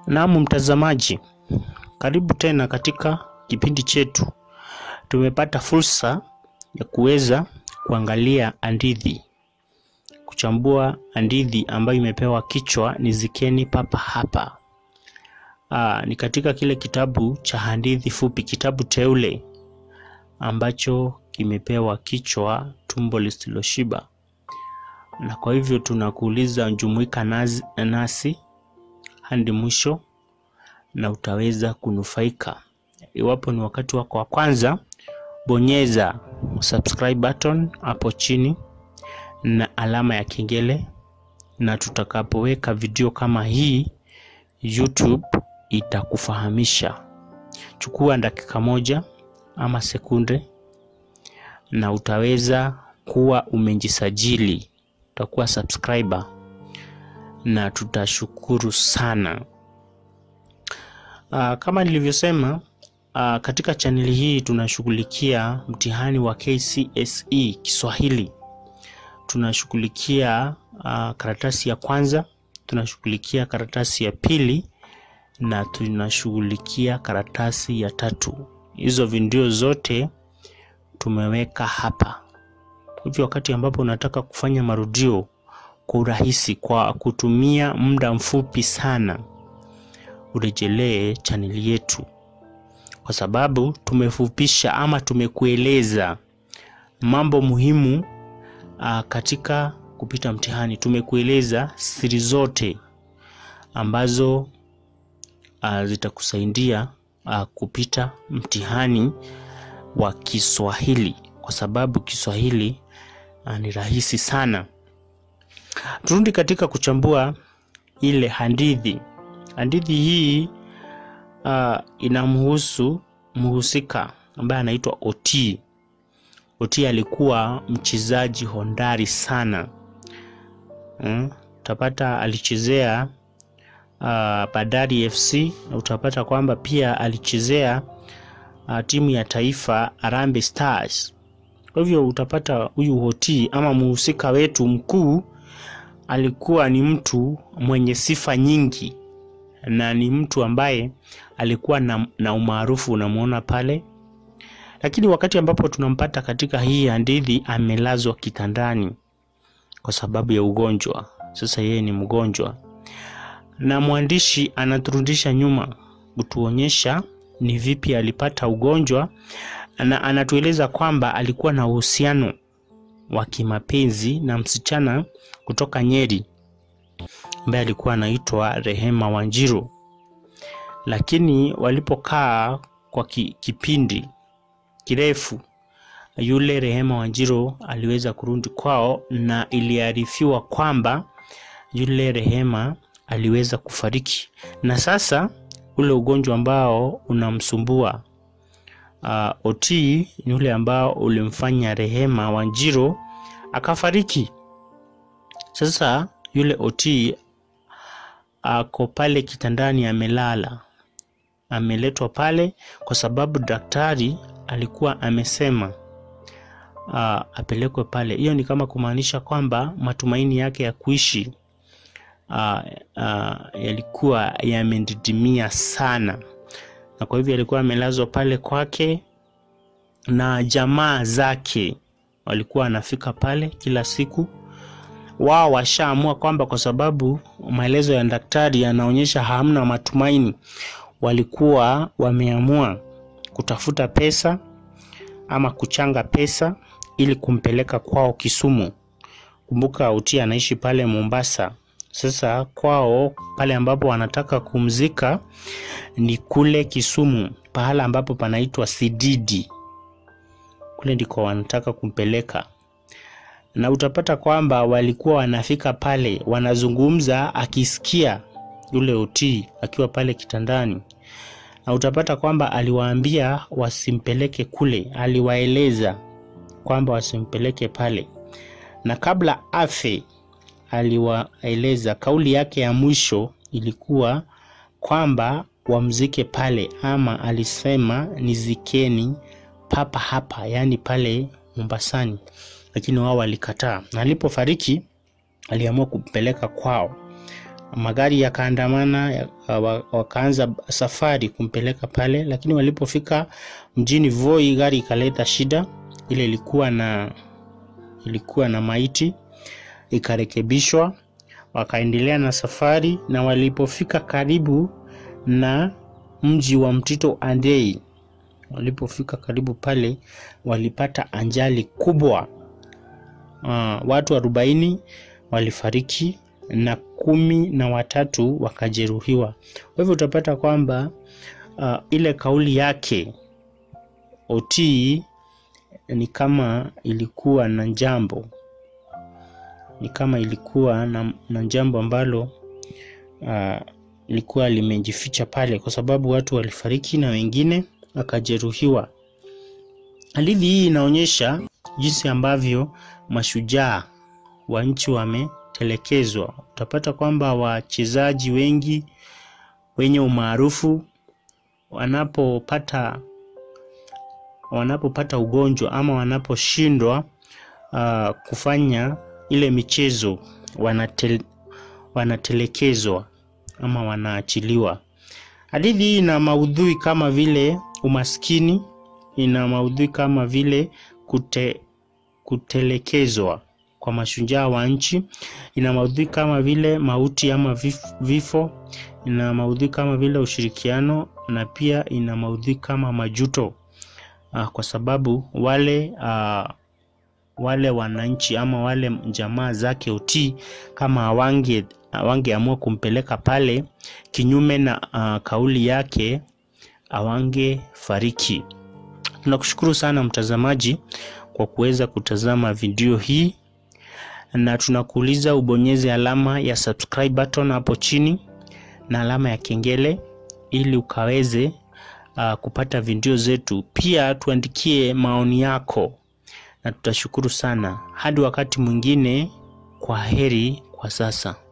Naam, mtazamaji, karibu tena katika kipindi chetu. Tumepata fursa ya kuweza kuangalia hadithi, kuchambua hadithi ambayo imepewa kichwa Nizikeni Papa Hapa. Aa, ni katika kile kitabu cha hadithi fupi, kitabu teule ambacho kimepewa kichwa Tumbo Lisiloshiba, na kwa hivyo tunakuuliza jumuika nasi, nasi hadi mwisho na utaweza kunufaika. Iwapo ni wakati wako wa kwanza, bonyeza subscribe button hapo chini na alama ya kengele, na tutakapoweka video kama hii YouTube itakufahamisha. Chukua dakika moja ama sekunde na utaweza kuwa umejisajili, utakuwa subscriber na tutashukuru sana. Uh, kama nilivyosema uh, katika chaneli hii tunashughulikia mtihani wa KCSE Kiswahili. Tunashughulikia uh, karatasi ya kwanza, tunashughulikia karatasi ya pili na tunashughulikia karatasi ya tatu. Hizo video zote tumeweka hapa. Hivyo wakati ambapo unataka kufanya marudio kwa urahisi kwa kutumia muda mfupi sana, urejelee chaneli yetu, kwa sababu tumefupisha ama tumekueleza mambo muhimu uh, katika kupita mtihani. Tumekueleza siri zote ambazo uh, zitakusaidia uh, kupita mtihani wa Kiswahili, kwa sababu Kiswahili uh, ni rahisi sana. Turudi katika kuchambua ile hadithi. Hadithi hii uh, inamhusu mhusika ambaye anaitwa Oti. Oti alikuwa mchezaji hodari sana hmm? Utapata alichezea uh, Bandari FC na utapata kwamba pia alichezea uh, timu ya taifa Harambee Stars. Kwa hivyo utapata huyu Oti ama mhusika wetu mkuu alikuwa ni mtu mwenye sifa nyingi na ni mtu ambaye alikuwa na, na umaarufu unamwona pale, lakini wakati ambapo tunampata katika hii hadithi amelazwa kitandani kwa sababu ya ugonjwa. Sasa yeye ni mgonjwa, na mwandishi anaturudisha nyuma kutuonyesha ni vipi alipata ugonjwa, na anatueleza kwamba alikuwa na uhusiano wa kimapenzi na msichana kutoka Nyeri ambaye alikuwa anaitwa Rehema Wanjiru, lakini walipokaa kwa ki, kipindi kirefu, yule Rehema Wanjiru aliweza kurudi kwao, na iliarifiwa kwamba yule Rehema aliweza kufariki, na sasa ule ugonjwa ambao unamsumbua uh, Oti ni ule ambao ulimfanya Rehema Wanjiru akafariki. Sasa yule Oti ako pale kitandani amelala, ameletwa pale kwa sababu daktari alikuwa amesema uh, apelekwe pale. Hiyo ni kama kumaanisha kwamba matumaini yake ya kuishi uh, uh, yalikuwa yamedidimia sana, na kwa hivyo alikuwa amelazwa pale kwake, na jamaa zake walikuwa wanafika pale kila siku wao washaamua kwamba kwa sababu maelezo ya daktari yanaonyesha hamna matumaini, walikuwa wameamua kutafuta pesa ama kuchanga pesa ili kumpeleka kwao Kisumu. Kumbuka Oti anaishi pale Mombasa. Sasa kwao pale ambapo wanataka kumzika ni kule Kisumu, pahala ambapo panaitwa Sididi, kule ndiko wanataka kumpeleka na utapata kwamba walikuwa wanafika pale wanazungumza, akisikia yule Oti akiwa pale kitandani, na utapata kwamba aliwaambia wasimpeleke kule, aliwaeleza kwamba wasimpeleke pale, na kabla afe aliwaeleza, kauli yake ya mwisho ilikuwa kwamba wamzike pale, ama alisema nizikeni papa hapa, yaani pale Mombasani lakini wao walikataa, na alipofariki aliamua kumpeleka kwao magari yakaandamana ya, wakaanza safari kumpeleka pale, lakini walipofika mjini Voi gari ikaleta shida. Ile ilikuwa na ilikuwa na maiti, ikarekebishwa, wakaendelea na safari, na walipofika karibu na mji wa Mtito Andei, walipofika karibu pale walipata ajali kubwa. Uh, watu arobaini walifariki na kumi na watatu wakajeruhiwa. Kwa hivyo utapata kwamba uh, ile kauli yake Otii ni kama ilikuwa na jambo ni kama ilikuwa na, na jambo ambalo uh, ilikuwa limejificha pale, kwa sababu watu walifariki na wengine wakajeruhiwa. Hadithi hii inaonyesha jinsi ambavyo mashujaa wa nchi wametelekezwa. Utapata kwamba wachezaji wengi wenye umaarufu wanapopata wanapopata ugonjwa ama wanaposhindwa uh, kufanya ile michezo wanatel, wanatelekezwa ama wanaachiliwa. Hadithi hii ina maudhui kama vile umaskini, ina maudhui kama vile kute, kutelekezwa kwa mashujaa wa nchi, ina maudhui kama vile mauti ama vifo, ina maudhui kama vile ushirikiano na pia ina maudhui kama majuto uh, kwa sababu wale uh, wale wananchi ama wale jamaa zake Otii kama awange awangeamua kumpeleka pale kinyume na uh, kauli yake awange fariki. Tunakushukuru sana mtazamaji kwa kuweza kutazama video hii, na tunakuuliza ubonyeze alama ya subscribe button hapo chini na alama ya kengele ili ukaweze uh, kupata video zetu. Pia tuandikie maoni yako na tutashukuru sana. Hadi wakati mwingine, kwa heri kwa sasa.